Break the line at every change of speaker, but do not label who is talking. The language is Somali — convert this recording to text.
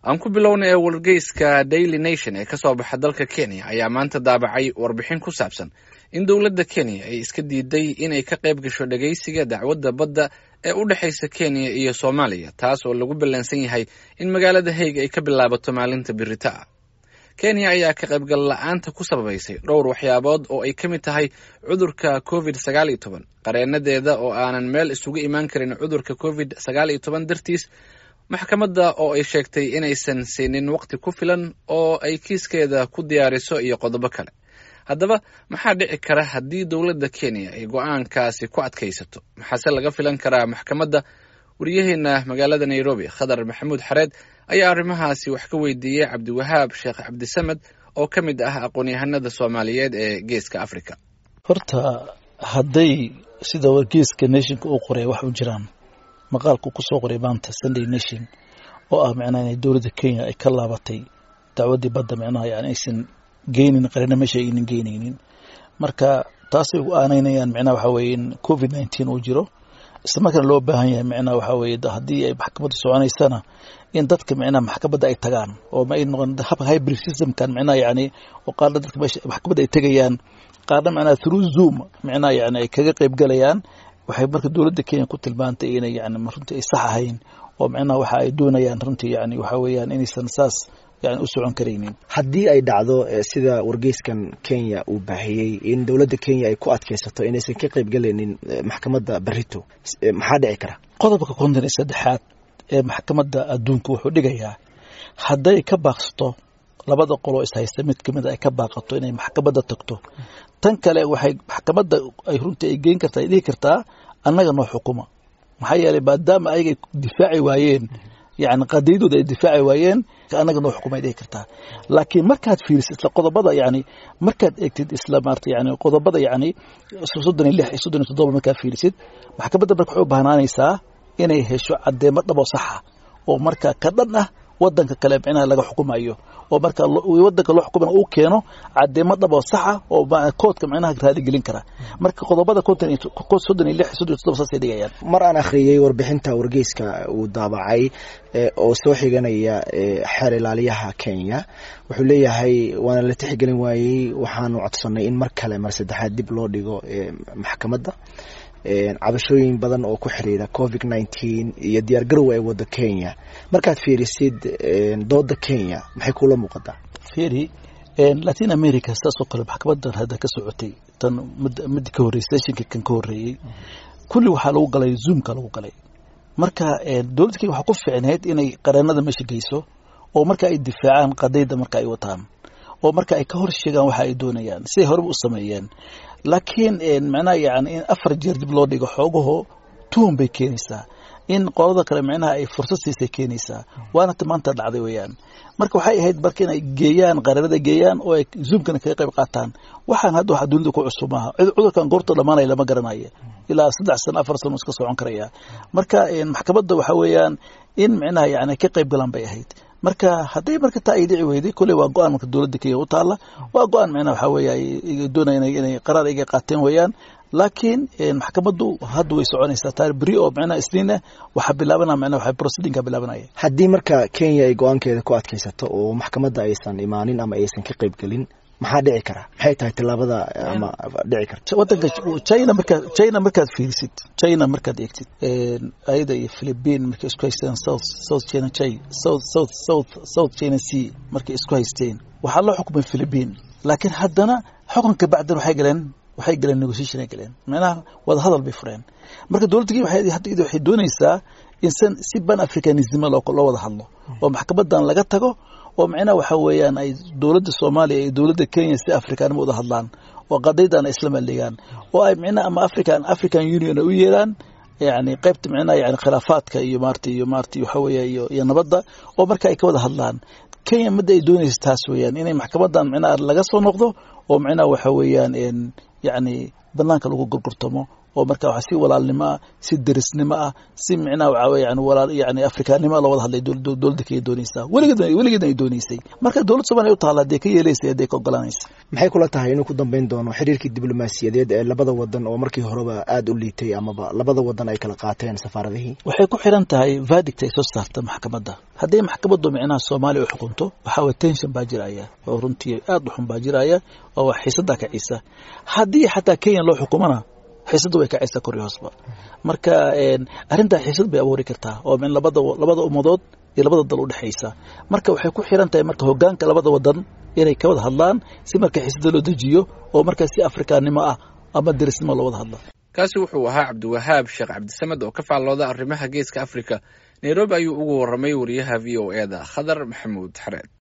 aan ku bilownay ee wargeyska daily nation ee kasoo baxa dalka kenya ayaa maanta daabacay warbixin ku saabsan in dowladda kenya ay iska diiday inay ka qayb gasho dhageysiga dacwadda badda ee u dhexaysa kenya iyo soomaaliya taas oo lagu ballansan yahay in magaalada haig ay ka bilaabato maalinta birita ah kenya ayaa ka qaybgal la-aanta ku sababaysay dhowr waxyaabood oo ay ka mid tahay cudurka covid sagaal iyo toban qareenadeeda oo aanan meel isugu imaan karin cudurka covid sagaal iyo toban dartiis maxkamadda oo ay sheegtay inaysan siinin waqti ku filan oo ay kiiskeeda ku diyaariso iyo qodobo kale haddaba maxaa dhici kara haddii dowladda kenya ay go-aankaasi ku adkaysato maxaase laga filan karaa maxkamadda wariyaheena magaalada nairobi khadar maxamuud xareed ayaa arrimahaasi wax ka weydiiyey cabdiwahaab sheekh cabdisamed oo ka mid ah aqoon-yahanada soomaaliyeed ee geeska africa
horta hadday sida wargeeska nationka uu qoray wax u jiraan maqaalku kusoo qoray maanta sunday nation oo ah micnaha inay dowladda kenya ay ka laabatay dacwaddii badda micnaha yani aysan geynin qarina meesha aynan geynaynin marka taasay u aanaynayaan micnaha waxa weeye in covid nineteen uu jiro isla markaana loo baahan yahay micnaha waxa weeye haddii ay maxkamadda soconaysana in dadka micnaha maxkamadda ay tagaan oo ma ay noqon habka hybrid systemkan micnaha yani oo qaarna dadka meesha maxkamadda ay tegayaan qaarna micnaha through zoom micnaha yani ay kaga qayb galayaan waxay marka dowladda kenya ku tilmaantay inay yani runtii ay sax ahayn oo micnaha waxa ay doonayaan runtii yani waxa weeyaan inaysan saas yani u socon karaynin
haddii ay dhacdo sida wargeyskan kenya uu baahiyey in dowladda kenya ay ku adkaysato inaysan ka qayb galaynin maxkamadda barito maxaa dhici kara
qodobka konton iyo saddexaad ee maxkamadda adduunka wuxuu dhigayaa hadday ka baaqsato labada qoloo ishaysta mid kamid a ay ka baaqato inay maxkamadda tagto tan kale waxay maxkamadda ay runtii ay geyn kartaa ay dhihi kartaa annaga noo xukuma maxaa yeelay maadaama ayagay difaaci waayeen yani qadiyadooda ay difaaci waayeen annaga noo xukumay dhihi kartaa laakiin markaad fiirisid isla qodobada yani markaad eegtid isla maarata yani qodobada yani soddon iyo lix iyo soddon iyo toddoba markaad fiirisid maxkamadda marka waxay u baahnaanaysaa inay hesho caddeemo dhabo saxa oo marka ka dhan ah wadanka kale micnaha laga xukumayo oo marka wadanka loo xukumana uu keeno cadeemo dhabo saxa oo koodka micnaha raaligelin kara marka qodobada konton iyo soddon iyo lix soddon iyo toddoba saasay dhigayaan
mar aan akhriyey warbixinta wargeyska uu daabacay oo soo xiganaya xeer ilaaliyaha kenya wuxuu leeyahay waana la tixgelin waayey waxaanu codsanay in mar kale mar saddexaad dib loo dhigo maxkamadda cabashooyin badan oo ku xiriira covid nineteen iyo diyaar garow ay wado kenya markaad fiirisid dooda kenya maxay kula muuqataa
fiiri latin america saasoo kale maxkamadan hadda ka socotay tan mid ka horreysay seshinka kan ka horreeyey kulli waxaa lagu galay zoomka lagu galay marka dowladda kenya waxaa ku fiicneyd inay qareenada meesha geyso oo marka ay difaacaan qadayda marka ay wataan oo marka ay ka hor sheegaan waxa ay doonayaan siday horeba u sameeyeen laakiin micnaha yani in afar jeer dib loo dhigo xoogaho tuhun bay keenaysaa in qolada kale micnaha ay fursad siisay keenaysaa waana maanta dhacday weeyaan marka waxay ahayd marka inay geeyaan qareerada geeyaan oo ay zoomkana kaga qayb qaataan waxaan hadda waxa dunida ku cusub maaha cudurkan goorta dhamaanaya lama garanayo ilaa saddex sano afar sano iska socon karaya marka maxkamadda waxa weeyaan in micnaha yani ka qayb galaan bay ahayd marka hadday marka taa ay dhici weyday kolley waa go-aan marka dowladda kenya u taalla waa go-aan micnaha waxa weeye ay doonayaan inay qaraar iga qaateen weeyaan laakiin maxkamaddu hadda way soconaysaa taar beri oo micnaha isniin ah waxaa bilaabanaya micnaha waxa proceedingka bilaabanaya
haddii marka kenya ay go-aankeeda ku adkaysato oo maxkamadda aysan imaanin ama aysan ka qayb gelin maxaa dhici kara maxay tahay tilaabada ama dhici karta
wadanka china markaad china markaad fiirisid china markaad eegtid ayada iyo philippine markay isku haysteen south south china china south south south south china sea markay isku haysteen waxaa loo xukumay philippine laakiin haddana xukunka bacdan waxay galeen waxay galeen negotiation ay galeen macnaha wada hadal bay fureen marka dowladda kenya waxay hadda waxay doonaysaa in san si ban africanism loo loo wada hadlo oo maxkamadan laga tago oo micnaha waxa weeyaan ay dowladda soomaaliya iyo dowladda kenya si afrikaanimo wada hadlaan oo qadaydan ay isla maldhigaan oo ay micnaha ama african african union ay u yeelaan yani qaybta micnaha yani khilaafaadka iyo maarata iyo maarata waxa weeya iyo iyo nabadda oo marka ay ka wada hadlaan kenya midda ay doonaysa taas weeyaan inay maxkamadan micnaha laga soo noqdo oo micnaha waxa weeyaan yani banaanka lagu gurgurtamo oo marka waxa si walaalnimo ah si derisnimo ah si micnaha waxa weeye yani walaal yani afrikaannimo loo wada hadlay dowladda kenya doonaysaa weligeed weligeed ay doonaysay marka dowladda soomaaliya u taala hadee ka yeelaysa hadee ka ogolanaysa
maxay kula tahay inuu ku dambeyn doono xiriirkii diblomaasiyadeed ee labada wadan oo markii horeba aada u liitay amaba labada wadan ay kala qaateen safaaradihii
waxay ku xiran tahay verdict ay soo saarta maxkamadda haddii maxkamaddu micnaha soomaaliya u xukunto waxaa waye tension baa jiraya oo runtii aad u xun baa jiraya oo wax xiisaddaa kacisa haddii xataa kenya loo xukumana xiisadda way kacaysaa kor iyo hoosba marka arrintaa xiisad bay abuuri kartaa oo min labada labada ummadood iyo labada dal udhexaysa marka waxay ku xiran tahay marka hogaanka labada wadan inay ka wada hadlaan si marka xiisada loo dejiyo oo marka si afrikaannimo ah ama derisnimo loo wada hadla
kaasi wuxuu ahaa cabdiwahaab sheekh cabdisamed oo ka faallooda arrimaha geeska africa nairobi ayuu ugu warramay wariyaha v o e da khadar maxamuud xareed